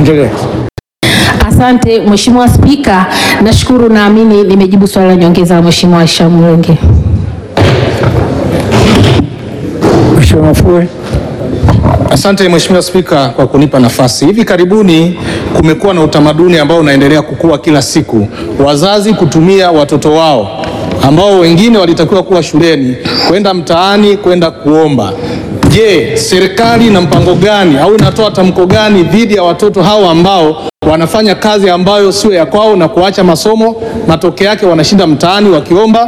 Endelea. Asante Mheshimiwa Spika, nashukuru, naamini nimejibu swali la nyongeza la Mheshimiwa Aisha Mwenge. Mheshimiwa Mafue. Asante Mheshimiwa Spika kwa kunipa nafasi. Hivi karibuni kumekuwa na utamaduni ambao unaendelea kukua kila siku, wazazi kutumia watoto wao ambao wengine walitakiwa kuwa shuleni kwenda mtaani kwenda kuomba. Je, serikali ina mpango gani au inatoa tamko gani dhidi ya watoto hao ambao wanafanya kazi ambayo sio ya kwao na kuacha masomo, matokeo yake wanashinda mtaani wakiomba?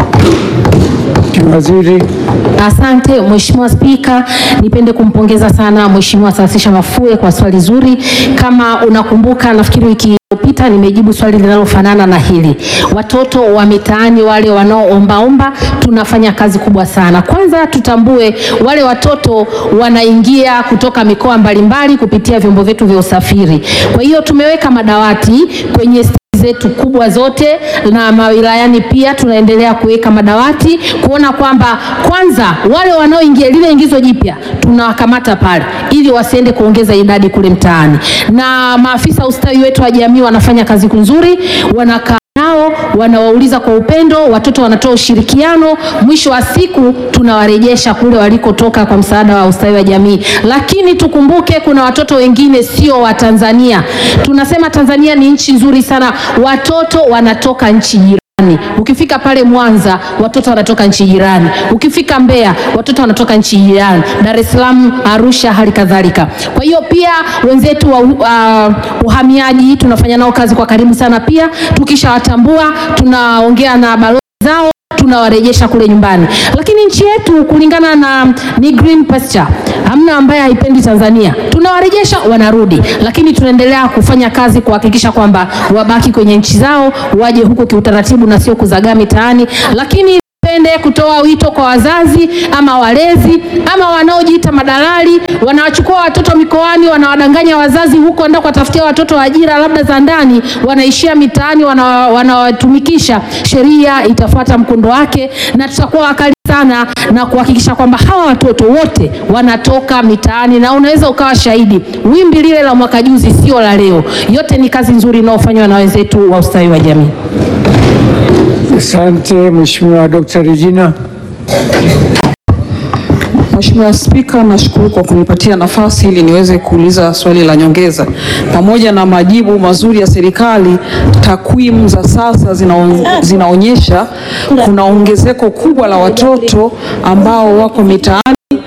Mheshimiwa Waziri. Asante Mheshimiwa Spika, nipende kumpongeza sana Mheshimiwa Saasisha Mafue kwa swali zuri. Kama unakumbuka, nafikiri wiki iliyopita nimejibu swali linalofanana na hili. Watoto wa mitaani wale wanaoombaomba, tunafanya kazi kubwa sana. Kwanza tutambue wale watoto wanaingia kutoka mikoa mbalimbali kupitia vyombo vyetu vya usafiri. Kwa hiyo tumeweka madawati kwenye zetu kubwa zote na mawilayani pia tunaendelea kuweka madawati kuona kwamba kwanza wale wanaoingia lile ingizo jipya tunawakamata pale ili wasiende kuongeza idadi kule mtaani, na maafisa ustawi wetu wa jamii wanafanya kazi nzuri, wanakaa nao wanawauliza kwa upendo, watoto wanatoa ushirikiano, mwisho wa siku tunawarejesha kule walikotoka kwa msaada wa ustawi wa jamii. Lakini tukumbuke kuna watoto wengine sio wa Tanzania. Tunasema Tanzania ni nchi nzuri sana, watoto wanatoka nchi jirani. Ukifika pale Mwanza watoto wanatoka nchi jirani, ukifika Mbeya watoto wanatoka nchi jirani, Dar es Salaam, Arusha, hali kadhalika. Kwa hiyo pia wenzetu wa uh, uhamiaji tunafanya nao kazi kwa karibu sana. Pia tukishawatambua tunaongea na balozi zao tunawarejesha kule nyumbani, lakini nchi yetu kulingana na ni green pasture, hamna ambaye haipendi Tanzania. Tunawarejesha wanarudi, lakini tunaendelea kufanya kazi kuhakikisha kwamba wabaki kwenye nchi zao, waje huku kiutaratibu na sio kuzagaa mitaani, lakini pende kutoa wito kwa wazazi ama walezi ama wanaojiita madalali, wanawachukua watoto mikoani, wanawadanganya wazazi huko, enda kuwatafutia watoto ajira labda za ndani, wanaishia mitaani, wana- wanawatumikisha. Sheria itafuata mkondo wake na tutakuwa wakali sana na kuhakikisha kwamba hawa watoto wote wanatoka mitaani, na unaweza ukawa shahidi, wimbi lile la mwaka juzi sio la leo. Yote ni kazi nzuri inayofanywa na wenzetu wa ustawi wa jamii. Asante Mheshimiwa Dr. Regina. Mheshimiwa Spika, nashukuru kwa kunipatia nafasi ili niweze kuuliza swali la nyongeza. Pamoja na majibu mazuri ya serikali, takwimu za sasa zinao, zinaonyesha kuna ongezeko kubwa la watoto ambao wako mitaani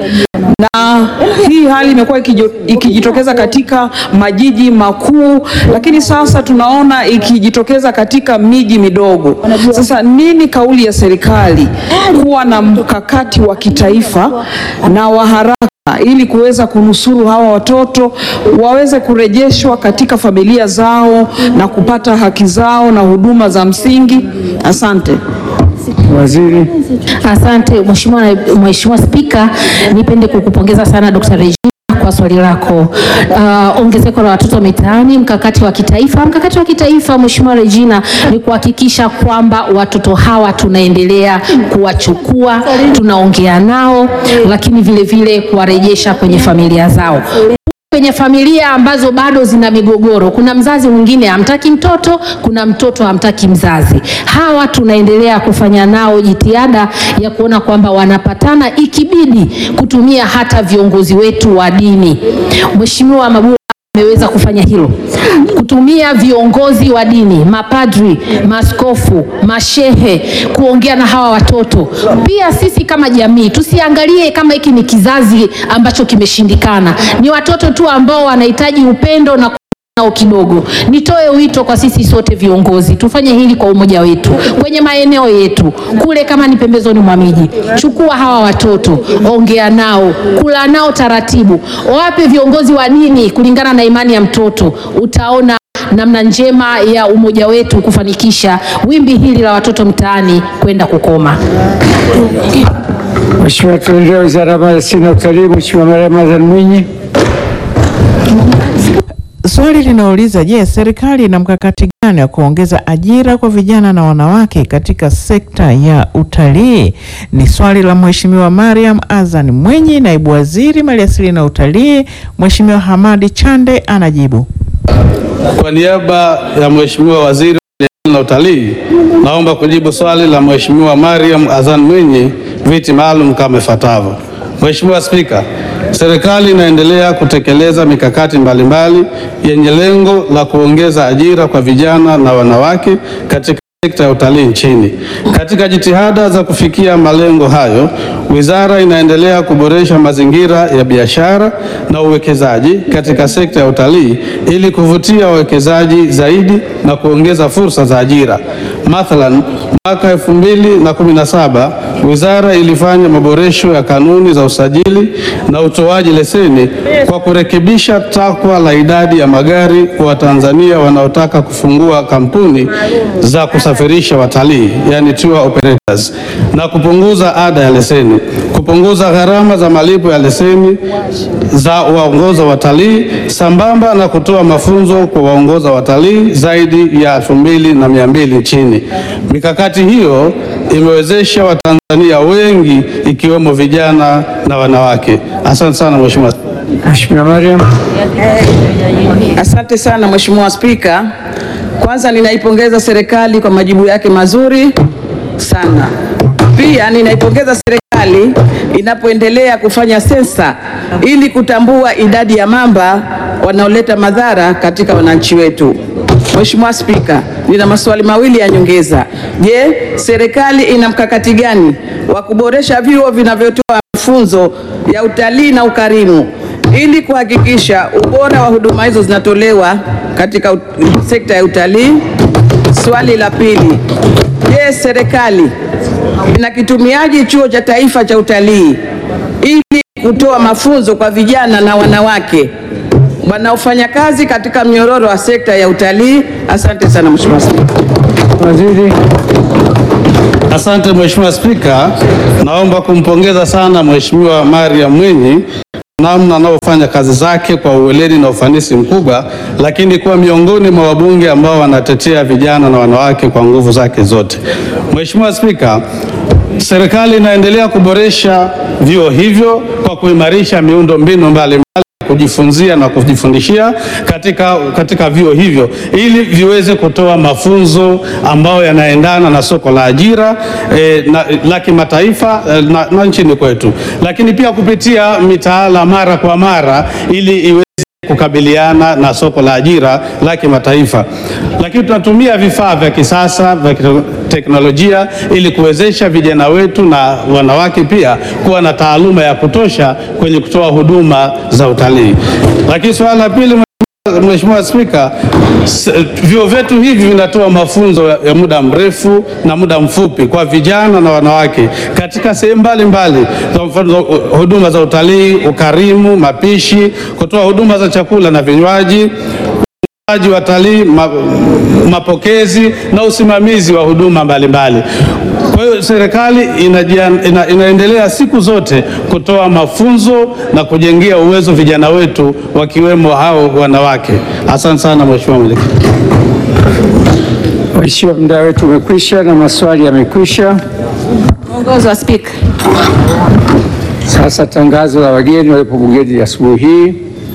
na hii hali imekuwa ikijo- ikijitokeza katika majiji makuu, lakini sasa tunaona ikijitokeza katika miji midogo. Sasa nini kauli ya serikali kuwa na mkakati wa kitaifa na wa haraka ili kuweza kunusuru hawa watoto waweze kurejeshwa katika familia zao na kupata haki zao na huduma za msingi? Asante. Waziri. Asante Mheshimiwa Mheshimiwa Spika, nipende kukupongeza sana Dr. Regina kwa swali lako. Uh, ongezeko la watoto mitaani, mkakati wa kitaifa. Mkakati wa kitaifa Mheshimiwa Regina ni kuhakikisha kwamba watoto hawa tunaendelea kuwachukua, tunaongea nao, lakini vile vile kuwarejesha kwenye familia zao kwenye familia ambazo bado zina migogoro. Kuna mzazi mwingine hamtaki mtoto, kuna mtoto hamtaki mzazi. Hawa tunaendelea kufanya nao jitihada ya kuona kwamba wanapatana, ikibidi kutumia hata viongozi wetu wa dini. Mheshimiwa Mabula ameweza kufanya hilo, kutumia viongozi wa dini, mapadri, maskofu, mashehe, kuongea na hawa watoto. Pia sisi kama jamii tusiangalie kama hiki ni kizazi ambacho kimeshindikana, ni watoto tu ambao wanahitaji upendo na nao kidogo. Nitoe wito kwa sisi sote viongozi, tufanye hili kwa umoja wetu kwenye maeneo yetu kule, kama ni pembezoni mwa miji, chukua hawa watoto, ongea nao, kula nao taratibu, wape viongozi wa dini kulingana na imani ya mtoto. Utaona namna njema ya umoja wetu kufanikisha wimbi hili la watoto mtaani kwenda kukoma. Mheshimiwa, tuendelee Wizara ya Maliasili na Utalii. Mheshimiwa Maria Ramadhan Mwinyi. Swali linauliza je, serikali ina mkakati gani wa kuongeza ajira kwa vijana na wanawake katika sekta ya utalii? Ni swali la Mheshimiwa Mariam Azan Mwinyi, naibu waziri maliasili na utalii. Mheshimiwa Hamadi Chande anajibu. Kwa niaba ya Mheshimiwa Waziri wa Maliasili na Utalii, naomba kujibu swali la Mheshimiwa Mariam Azan Mwinyi, viti maalum kama ifuatavyo. Mheshimiwa Spika, serikali inaendelea kutekeleza mikakati mbalimbali yenye lengo la kuongeza ajira kwa vijana na wanawake katika sekta ya utalii nchini. Katika jitihada za kufikia malengo hayo, wizara inaendelea kuboresha mazingira ya biashara na uwekezaji katika sekta ya utalii ili kuvutia wawekezaji zaidi na kuongeza fursa za ajira. Mathalan, mwaka 2017 wizara ilifanya maboresho ya kanuni za usajili na utoaji leseni kwa kurekebisha takwa la idadi ya magari kwa Watanzania wanaotaka kufungua kampuni za kusafirisha watalii, yani tour operators, na kupunguza ada ya leseni, kupunguza gharama za malipo ya leseni za waongoza watalii, sambamba na kutoa mafunzo kwa waongoza watalii zaidi ya elfu mbili na mia mbili nchini. Mikakati hiyo imewezesha Watanzania wengi ikiwemo vijana na wanawake. Asante sana Mheshimiwa. Mheshimiwa Mariam. Asante sana Mheshimiwa Spika. Kwanza ninaipongeza serikali kwa majibu yake mazuri sana. Pia ninaipongeza serikali inapoendelea kufanya sensa ili kutambua idadi ya mamba wanaoleta madhara katika wananchi wetu. Mheshimiwa Spika, nina maswali mawili ya nyongeza. Je, serikali ina mkakati gani wa kuboresha vyuo vinavyotoa mafunzo ya utalii na ukarimu ili kuhakikisha ubora wa huduma hizo zinatolewa katika ut- sekta ya utalii? Swali la pili, je, serikali inakitumiaje chuo cha taifa cha utalii ili kutoa mafunzo kwa vijana na wanawake wanaofanya kazi katika mnyororo wa sekta ya utalii? Asante sana Mheshimiwa Spika. Waziri. Asante Mheshimiwa Spika, naomba kumpongeza sana Mheshimiwa Mariam Mwinyi namna anavyofanya kazi zake kwa uweledi na ufanisi mkubwa, lakini kuwa miongoni mwa wabunge ambao wanatetea vijana na wanawake kwa nguvu zake zote. Mheshimiwa Spika, serikali inaendelea kuboresha vyuo hivyo kwa kuimarisha miundo mbinu mbalimbali kujifunzia na kujifundishia katika, katika vyuo hivyo ili viweze kutoa mafunzo ambayo yanaendana na soko la ajira eh, na, la kimataifa eh, na, na nchini kwetu, lakini pia kupitia mitaala mara kwa mara ili iweze kukabiliana na soko la ajira la kimataifa, lakini tunatumia vifaa vya kisasa vya teknolojia ili kuwezesha vijana wetu na wanawake pia kuwa na taaluma ya kutosha kwenye kutoa huduma za utalii. Lakini suala la pili Mheshimiwa Spika, s- vyuo vyetu hivi vinatoa mafunzo ya ya muda mrefu na muda mfupi kwa vijana na wanawake katika sehemu mbalimbali, kwa mfano huduma za utalii, ukarimu, mapishi, kutoa huduma za chakula na vinywaji uaji wa watalii, ma, mapokezi na usimamizi wa huduma mbalimbali. Kwa hiyo serikali inajia- ina, inaendelea siku zote kutoa mafunzo na kujengea uwezo vijana wetu wakiwemo hao wanawake. Asante sana Mheshimiwa Mwenyekiti. Mheshimiwa, muda wetu umekwisha na maswali yamekwisha. Mwongozo wa Spika. Sasa tangazo la wageni waliopo bungeni asubuhi hii.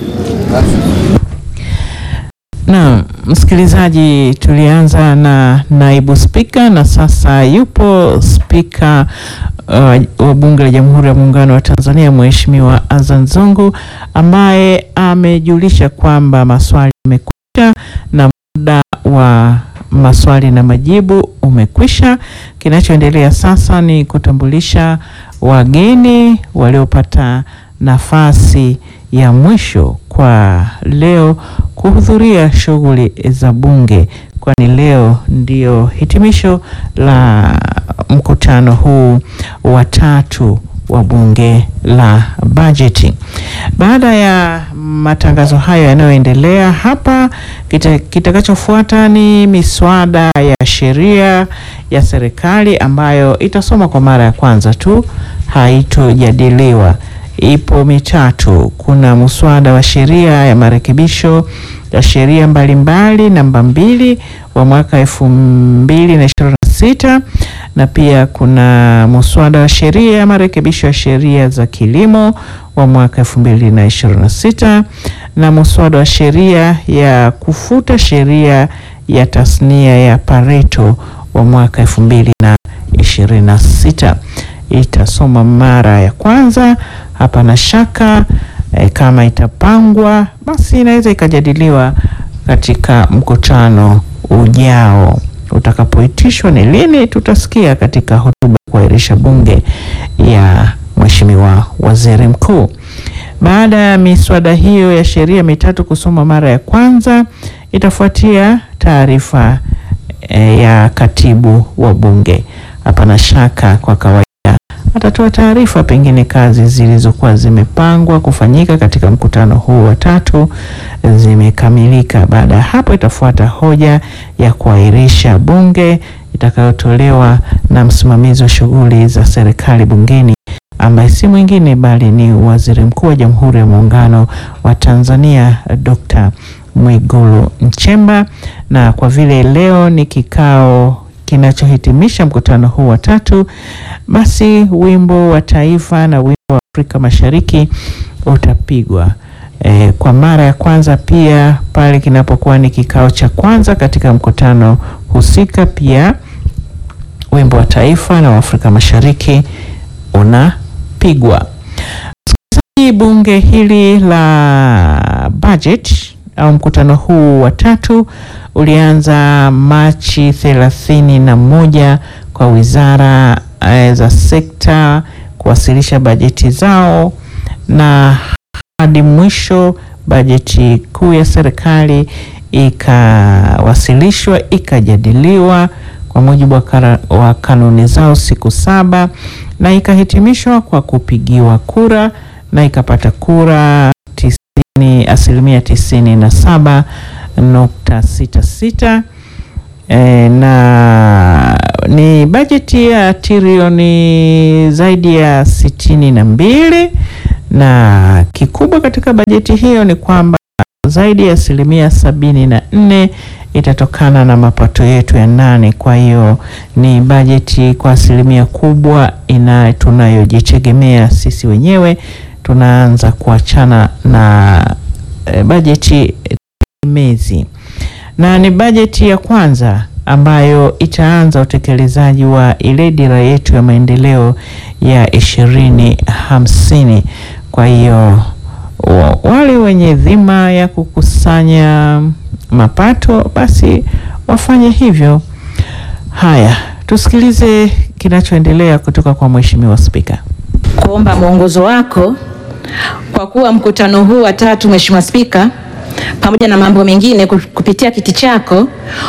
Na msikilizaji, tulianza na naibu spika na sasa yupo spika uh, wa Bunge la Jamhuri ya Muungano wa Tanzania Mheshimiwa Azan Zungu ambaye amejulisha kwamba maswali yamekwisha na muda wa maswali na majibu umekwisha. Kinachoendelea sasa ni kutambulisha wageni waliopata nafasi ya mwisho kwa leo kuhudhuria shughuli za Bunge, kwani leo ndio hitimisho la mkutano huu wa tatu wa Bunge la Bajeti. Baada ya matangazo hayo yanayoendelea hapa, kita- kitakachofuata ni miswada ya sheria ya serikali ambayo itasoma kwa mara ya kwanza tu, haitojadiliwa. Ipo mitatu. Kuna muswada wa sheria ya marekebisho ya sheria mbalimbali namba mbili wa mwaka elfu mbili na ishirini na 2026 na pia kuna muswada wa sheria ya marekebisho ya sheria za kilimo wa mwaka 2026 na muswada wa sheria ya kufuta sheria ya tasnia ya Pareto wa mwaka 2026. Itasoma mara ya kwanza, hapana shaka e, kama itapangwa basi inaweza ikajadiliwa katika mkutano ujao utakapoitishwa. Ni lini tutasikia katika hotuba ya kuahirisha bunge ya Mheshimiwa Waziri Mkuu. Baada ya miswada hiyo ya sheria mitatu kusoma mara ya kwanza, itafuatia taarifa e, ya katibu wa bunge. Hapana shaka kwa kawaida atatoa taarifa pengine kazi zilizokuwa zimepangwa kufanyika katika mkutano huu wa tatu zimekamilika. Baada ya hapo, itafuata hoja ya kuahirisha bunge itakayotolewa na msimamizi wa shughuli za serikali bungeni ambaye si mwingine bali ni Waziri Mkuu wa Jamhuri ya Muungano wa Tanzania Dr. Mwigulu Nchemba. Na kwa vile leo ni kikao kinachohitimisha mkutano huu wa tatu, basi wimbo wa taifa na wimbo wa Afrika Mashariki utapigwa e, kwa mara ya kwanza pia pale kinapokuwa ni kikao cha kwanza katika mkutano husika, pia wimbo wa taifa na wa Afrika Mashariki unapigwa. Msikilizaji, bunge hili la budget au mkutano huu wa tatu ulianza Machi thelathini na moja kwa wizara eh, za sekta kuwasilisha bajeti zao na hadi mwisho bajeti kuu ya serikali ikawasilishwa ikajadiliwa kwa mujibu wa, kara, wa kanuni zao siku saba na ikahitimishwa kwa kupigiwa kura na ikapata kura tisini, asilimia tisini na saba nukta sita sita e, na ni bajeti ya trilioni zaidi ya sitini na mbili na kikubwa katika bajeti hiyo ni kwamba zaidi ya asilimia sabini na nne itatokana na mapato yetu ya ndani. Kwa hiyo ni bajeti kwa asilimia kubwa ina tunayojitegemea sisi wenyewe. Tunaanza kuachana na e, bajeti tegemezi na ni bajeti ya kwanza ambayo itaanza utekelezaji wa ile dira yetu ya maendeleo ya ishirini hamsini. Kwa hiyo wale wenye dhima ya kukusanya mapato basi wafanye hivyo. Haya, tusikilize kinachoendelea kutoka kwa Mheshimiwa Spika. Kuomba mwongozo wako kwa kuwa mkutano huu wa tatu, Mheshimiwa Spika, pamoja na mambo mengine, kupitia kiti chako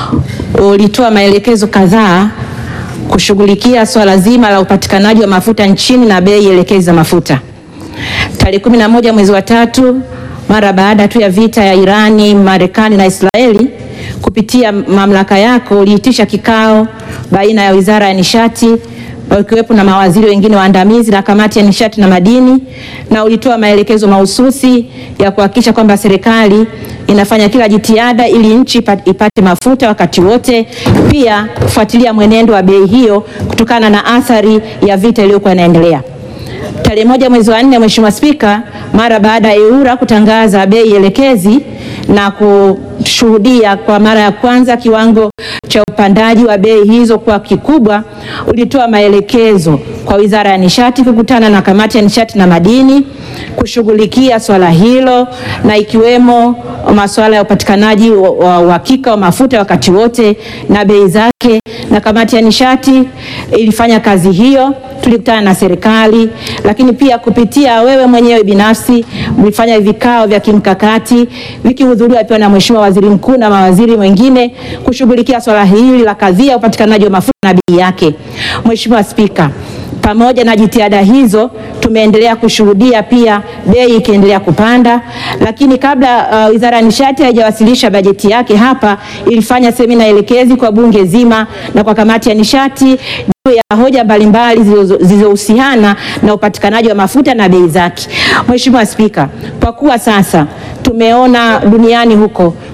ulitoa maelekezo kadhaa kushughulikia swala zima la upatikanaji wa mafuta nchini na bei elekezi za mafuta. Tarehe kumi na moja mwezi wa tatu mara baada tu ya vita ya Irani, Marekani na Israeli, kupitia mamlaka yako uliitisha kikao baina ya Wizara ya Nishati wakiwepo na mawaziri wengine waandamizi na kamati ya nishati na madini, na ulitoa maelekezo mahususi ya kuhakikisha kwamba serikali inafanya kila jitihada ili nchi ipate mafuta wakati wote, pia kufuatilia mwenendo wa bei hiyo kutokana na athari ya vita iliyokuwa inaendelea. Tarehe moja mwezi wa nne, Mheshimiwa Spika, mara baada ya EWURA kutangaza bei elekezi na kushuhudia kwa mara ya kwanza kiwango cha upandaji wa bei hizo kwa kikubwa, ulitoa maelekezo kwa Wizara ya Nishati kukutana na kamati ya nishati na madini kushughulikia swala hilo na ikiwemo masuala ya upatikanaji wa uhakika wa mafuta wakati wote na bei zake, na kamati ya nishati ilifanya kazi hiyo. Tulikutana na serikali, lakini pia kupitia wewe mwenyewe binafsi mlifanya vikao vya kimkakati vikihudhuriwa pia na Mheshimiwa Waziri Mkuu na mawaziri wengine kushughulikia swala hili la kadhia upatikanaji wa mafuta na bei yake. Mheshimiwa Spika, pamoja na jitihada hizo tumeendelea kushuhudia pia bei ikiendelea kupanda, lakini kabla uh, Wizara ya Nishati haijawasilisha bajeti yake hapa, ilifanya semina elekezi kwa bunge zima na kwa kamati ya nishati juu ya hoja mbalimbali zilizohusiana na upatikanaji wa mafuta na bei zake. Mheshimiwa Spika, kwa kuwa sasa tumeona duniani huko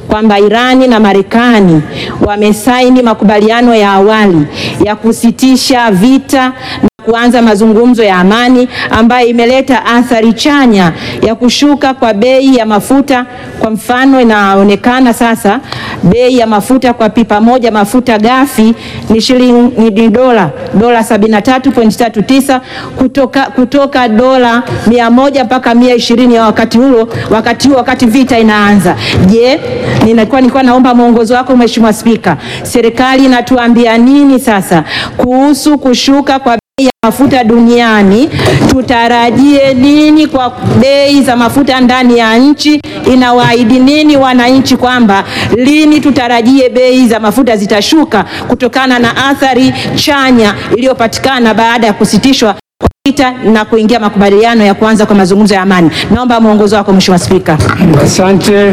kwamba Irani na Marekani wamesaini makubaliano ya awali ya kusitisha vita na kuanza mazungumzo ya amani ambayo imeleta athari chanya ya kushuka kwa bei ya mafuta. Kwa mfano, inaonekana sasa bei ya mafuta kwa pipa moja mafuta ghafi ni shilingi ni dola dola 73.39 kutoka, kutoka dola 100 mpaka 120 ya wakati huo wakati huo wakati vita inaanza. Je, nilikuwa nilikuwa naomba mwongozo wako Mheshimiwa Spika, serikali inatuambia nini sasa kuhusu kushuka kwa bei ya mafuta duniani? Tutarajie nini kwa bei za mafuta ndani ya nchi? Inawaahidi nini wananchi kwamba lini tutarajie bei za mafuta zitashuka kutokana na athari chanya iliyopatikana baada ya kusitishwa kwa vita na kuingia makubaliano ya kuanza kwa mazungumzo ya amani? Naomba mwongozo wako Mheshimiwa Spika. Asante.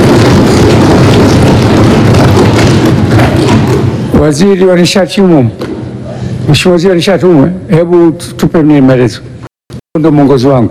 Waziri wa nishati humo, Mheshimiwa Waziri wa nishati humo, hebu tupe mimi maelezo. Ndio mwongozo wangu.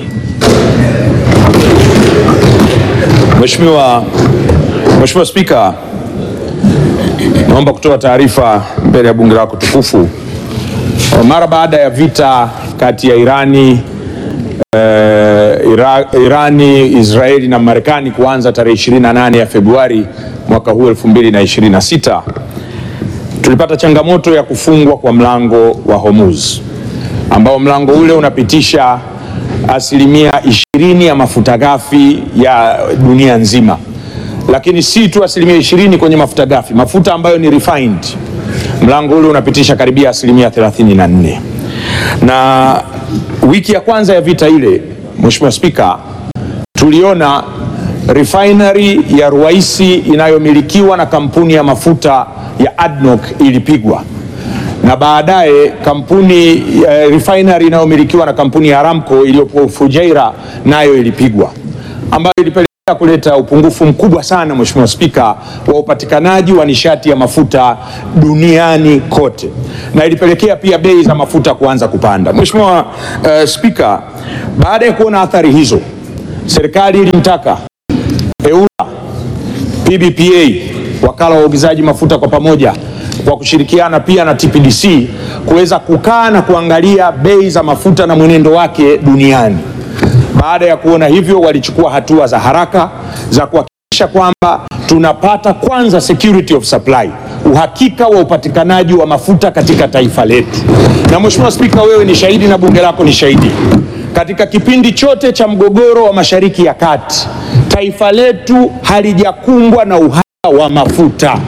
Mheshimiwa Mheshimiwa Spika, naomba kutoa taarifa mbele ya bunge lako tukufu. Mara baada ya vita kati ya Irani eh, Ira, Irani, Israeli na Marekani kuanza tarehe 28 ya Februari mwaka huu 2026 tulipata changamoto ya kufungwa kwa mlango wa Hormuz ambao mlango ule unapitisha asilimia ishirini ya mafuta ghafi ya dunia nzima, lakini si tu asilimia ishirini kwenye mafuta ghafi, mafuta ambayo ni refined, mlango ule unapitisha karibia asilimia 34. Na wiki ya kwanza ya vita ile, Mheshimiwa Spika, tuliona refinery ya Ruwaisi inayomilikiwa na kampuni ya mafuta ya ADNOC ilipigwa na baadaye kampuni uh, refinery inayomilikiwa na kampuni ya Aramco iliyopo Fujairah nayo ilipigwa, ambayo ilipelekea kuleta upungufu mkubwa sana, Mheshimiwa Spika, wa upatikanaji wa nishati ya mafuta duniani kote, na ilipelekea pia bei za mafuta kuanza kupanda. Mheshimiwa uh, Spika, baada ya kuona athari hizo, serikali ilimtaka EURA, PBPA, wakala wa uagizaji mafuta kwa pamoja kwa kushirikiana pia na TPDC kuweza kukaa na kuangalia bei za mafuta na mwenendo wake duniani. Baada ya kuona hivyo, walichukua hatua za haraka za kuhakikisha kwamba tunapata kwanza security of supply, uhakika wa upatikanaji wa mafuta katika taifa letu. Na Mheshimiwa Spika, wewe ni shahidi na bunge lako ni shahidi, katika kipindi chote cha mgogoro wa Mashariki ya Kati, taifa letu halijakumbwa na uhaba wa mafuta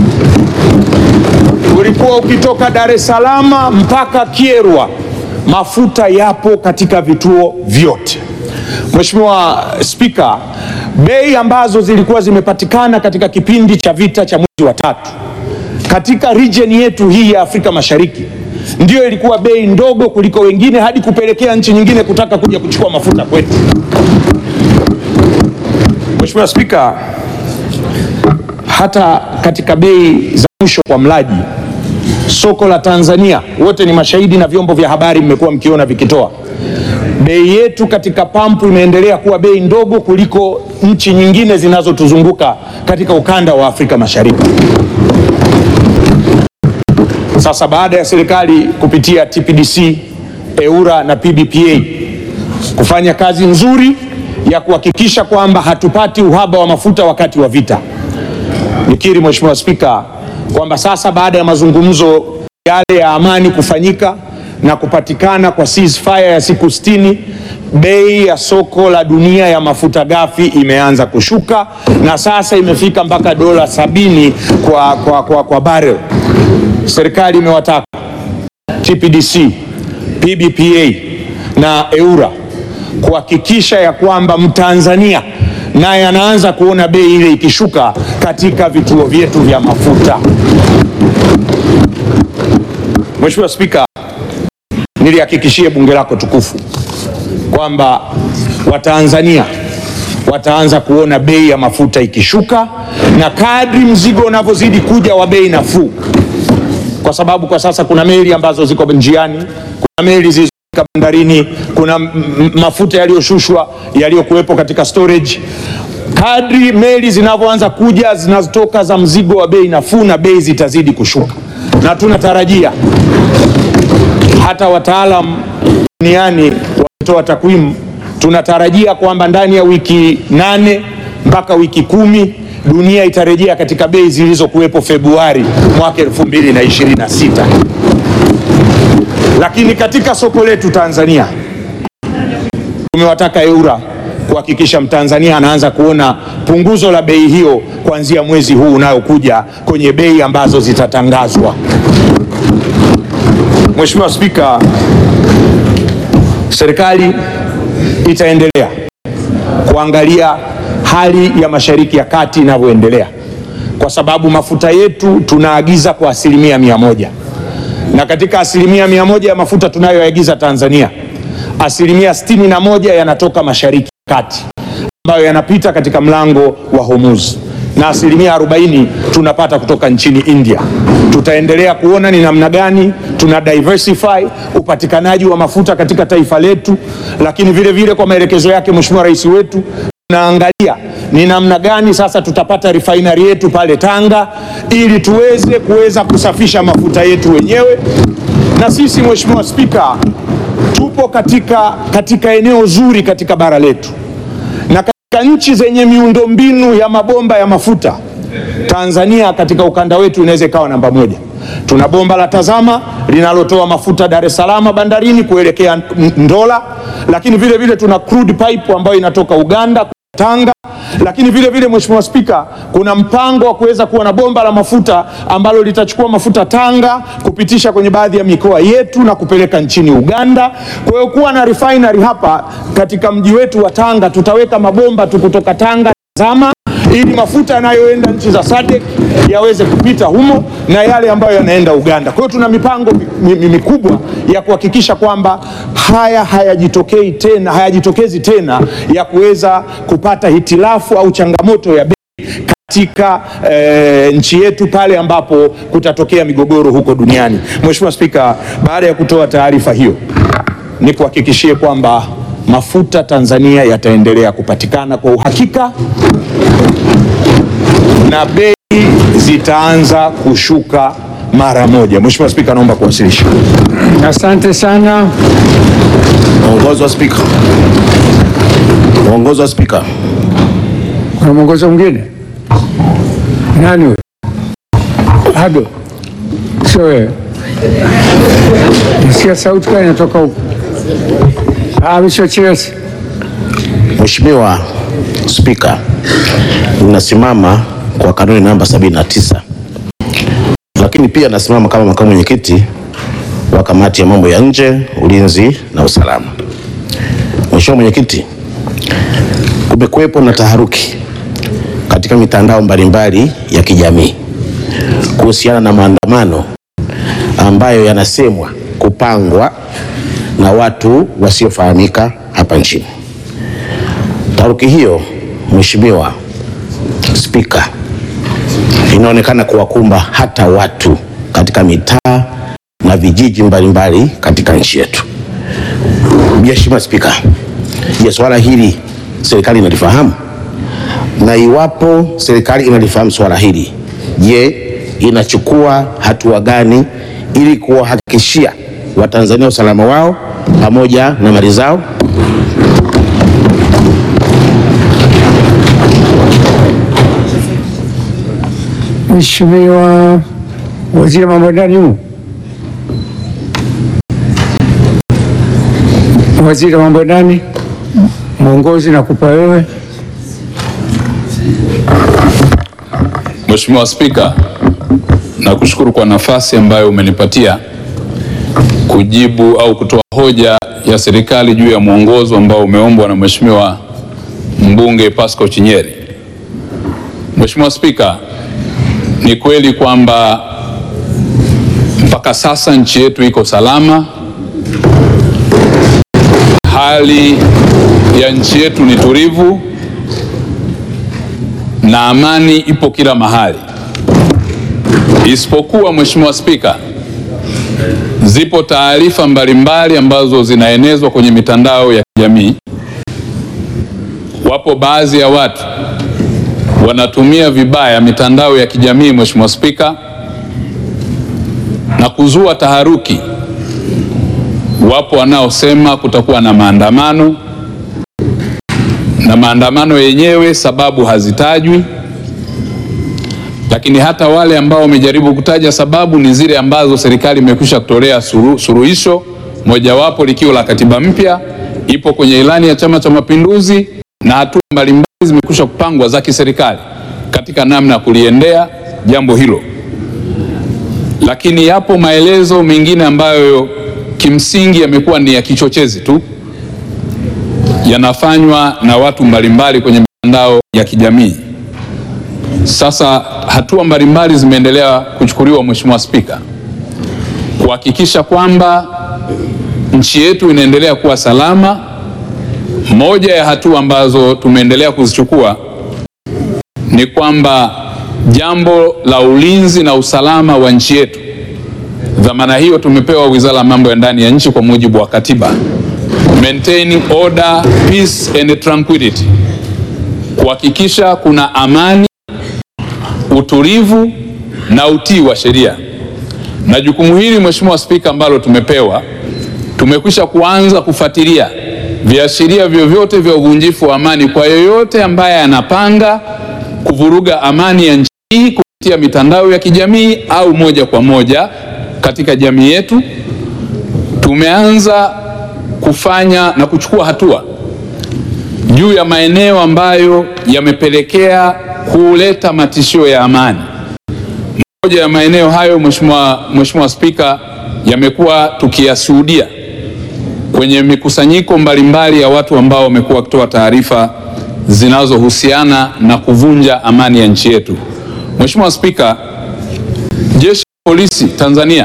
ulikuwa ukitoka Dar es Salaam mpaka Kyerwa, mafuta yapo katika vituo vyote. Mheshimiwa Spika, bei ambazo zilikuwa zimepatikana katika kipindi cha vita cha mwezi wa tatu katika region yetu hii ya Afrika Mashariki ndiyo ilikuwa bei ndogo kuliko wengine, hadi kupelekea nchi nyingine kutaka kuja kuchukua mafuta kwetu. Mheshimiwa Spika, hata katika bei za mwisho kwa mlaji soko la Tanzania, wote ni mashahidi na vyombo vya habari mmekuwa mkiona vikitoa bei yetu katika pampu imeendelea kuwa bei ndogo kuliko nchi nyingine zinazotuzunguka katika ukanda wa Afrika Mashariki. Sasa baada ya serikali kupitia TPDC, EURA na PBPA kufanya kazi nzuri ya kuhakikisha kwamba hatupati uhaba wa mafuta wakati wa vita, nikiri Mheshimiwa Spika kwamba sasa baada ya mazungumzo yale ya amani kufanyika na kupatikana kwa ceasefire ya siku 60, bei ya soko la dunia ya mafuta ghafi imeanza kushuka na sasa imefika mpaka dola sabini kwa, kwa, kwa, kwa barrel. Serikali imewataka TPDC, PBPA na EURA kuhakikisha ya kwamba Mtanzania naye anaanza kuona bei ile ikishuka katika vituo vyetu vya mafuta. Mheshimiwa Spika, nilihakikishie bunge lako tukufu kwamba Watanzania wataanza kuona bei ya mafuta ikishuka na kadri mzigo unavyozidi kuja wa bei nafuu, kwa sababu kwa sasa kuna meli ambazo ziko njiani, kuna meli zilizo kufika bandarini, kuna m- m- mafuta yaliyoshushwa yaliyokuwepo katika storage. Kadri meli zinavyoanza kuja zinazotoka za mzigo wa bei nafuu, na bei zitazidi kushuka, na tunatarajia hata wataalam duniani wametoa takwimu, tunatarajia kwamba ndani ya wiki nane mpaka wiki kumi dunia itarejea katika bei zilizokuwepo Februari mwaka 2026. Lakini katika soko letu Tanzania tumewataka EWURA kuhakikisha Mtanzania anaanza kuona punguzo la bei hiyo kuanzia mwezi huu unayokuja kwenye bei ambazo zitatangazwa. Mheshimiwa Spika, serikali itaendelea kuangalia hali ya Mashariki ya Kati inavyoendelea, kwa sababu mafuta yetu tunaagiza kwa asilimia mia moja na katika asilimia mia moja ya mafuta tunayoagiza Tanzania, asilimia sitini na moja yanatoka Mashariki ya Kati ambayo yanapita katika mlango wa Hormuz na asilimia 40 tunapata kutoka nchini India. Tutaendelea kuona ni namna gani tuna diversify upatikanaji wa mafuta katika taifa letu, lakini vile vile kwa maelekezo yake Mheshimiwa Rais wetu tunaangalia ni namna gani sasa tutapata refinery yetu pale Tanga ili tuweze kuweza kusafisha mafuta yetu wenyewe. Na sisi Mheshimiwa Spika, tupo katika, katika eneo zuri katika bara letu na katika nchi zenye miundombinu ya mabomba ya mafuta Tanzania katika ukanda wetu inaweza ikawa namba moja. Tuna bomba la Tazama linalotoa mafuta Dar es Salaam bandarini kuelekea Ndola, lakini vile vile tuna crude pipe ambayo inatoka Uganda Tanga, lakini vile vile Mheshimiwa Spika, kuna mpango wa kuweza kuwa na bomba la mafuta ambalo litachukua mafuta Tanga kupitisha kwenye baadhi ya mikoa yetu na kupeleka nchini Uganda. Kwa hiyo kuwa na refinery hapa katika mji wetu wa Tanga, tutaweka mabomba tu kutoka Tanga Tazama ili mafuta yanayoenda nchi za SADC yaweze kupita humo na yale ambayo yanaenda Uganda. Kwa hiyo tuna mipango mi- mi- mikubwa ya kuhakikisha kwamba haya hayajitokei tena, hayajitokezi tena ya kuweza kupata hitilafu au changamoto ya bei katika eh, nchi yetu pale ambapo kutatokea migogoro huko duniani. Mheshimiwa Spika, baada ya kutoa taarifa hiyo, nikuhakikishie kwamba mafuta Tanzania yataendelea kupatikana kwa uhakika na bei zitaanza kushuka mara moja. Mheshimiwa Spika, naomba kuwasilisha. Asante sana. Mwongozo wa Spika. Mwongozo wa Spika. Kuna mwongozo mwingine? Nani huyo? Ado, sio wewe? Nisikia sauti kama inatoka huko. Ah, Mheshimiwa Chiresi. Mheshimiwa Spika, ninasimama kwa kanuni namba 79 lakini pia nasimama kama makamu mwenyekiti wa kamati ya mambo ya nje, ulinzi na usalama. Mheshimiwa Mwenyekiti, kumekuwepo na taharuki katika mitandao mbalimbali ya kijamii kuhusiana na maandamano ambayo yanasemwa kupangwa na watu wasiofahamika hapa nchini. Taharuki hiyo, Mheshimiwa Spika, inaonekana kuwakumba hata watu katika mitaa na vijiji mbalimbali katika nchi yetu. Mheshimiwa Spika, je, swala hili serikali inalifahamu? Na iwapo serikali inalifahamu swala hili, je, inachukua hatua gani ili kuwahakikishia Watanzania usalama wao pamoja na mali zao? Mheshimiwa Waziri wa Mambo ya Ndani humu. Waziri wa Mambo ya Ndani, mwongozi nakupa wewe. Mheshimiwa Spika, nakushukuru kwa nafasi ambayo umenipatia kujibu au kutoa hoja ya serikali juu ya mwongozo ambao umeombwa na Mheshimiwa mbunge Pascal Chinyeri. Mheshimiwa Spika, ni kweli kwamba mpaka sasa nchi yetu iko salama. Hali ya nchi yetu ni tulivu na amani ipo kila mahali, isipokuwa Mheshimiwa Spika, zipo taarifa mbalimbali ambazo zinaenezwa kwenye mitandao ya kijamii. Wapo baadhi ya watu wanatumia vibaya mitandao ya kijamii, Mheshimiwa Spika, na kuzua taharuki. Wapo wanaosema kutakuwa na maandamano na maandamano yenyewe sababu hazitajwi, lakini hata wale ambao wamejaribu kutaja sababu ni zile ambazo serikali imekwisha kutolea suru, suruhisho, mojawapo likiwa la katiba mpya, ipo kwenye ilani ya Chama cha Mapinduzi na hatua mbalimbali zimekwisha kupangwa za kiserikali katika namna ya kuliendea jambo hilo, lakini yapo maelezo mengine ambayo kimsingi yamekuwa ni ya kichochezi tu yanafanywa na watu mbalimbali kwenye mitandao ya kijamii. Sasa hatua mbalimbali zimeendelea kuchukuliwa, Mheshimiwa Spika, kuhakikisha kwamba nchi yetu inaendelea kuwa salama. Moja ya hatua ambazo tumeendelea kuzichukua ni kwamba jambo la ulinzi na usalama wa nchi yetu, dhamana hiyo tumepewa Wizara ya Mambo ya Ndani ya Nchi kwa mujibu wa katiba maintaining order, peace and tranquility, kuhakikisha kuna amani, utulivu na utii wa sheria. Na jukumu hili Mheshimiwa Spika, ambalo tumepewa, tumekwisha kuanza kufuatilia viashiria vyovyote vya uvunjifu wa amani kwa yoyote ambaye anapanga kuvuruga amani ya nchi hii kupitia mitandao ya kijamii au moja kwa moja katika jamii yetu. Tumeanza kufanya na kuchukua hatua juu ya maeneo ambayo yamepelekea kuleta matishio ya amani. Moja ya maeneo hayo, Mheshimiwa Mheshimiwa Spika, yamekuwa tukiyashuhudia kwenye mikusanyiko mbalimbali ya watu ambao wamekuwa wakitoa taarifa zinazohusiana na kuvunja amani ya nchi yetu. Mheshimiwa Spika, Jeshi la Polisi Tanzania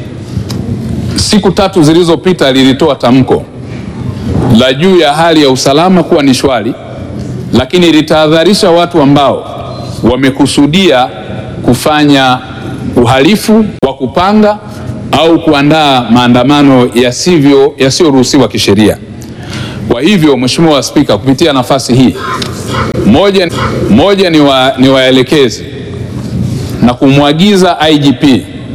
siku tatu zilizopita lilitoa tamko la juu ya hali ya usalama kuwa ni shwari, lakini litahadharisha watu ambao wamekusudia kufanya uhalifu wa kupanga au kuandaa maandamano yasivyo yasiyoruhusiwa kisheria. Kwa hivyo, Mheshimiwa Spika, kupitia nafasi hii moja, moja ni, wa, ni waelekezi na kumwagiza IGP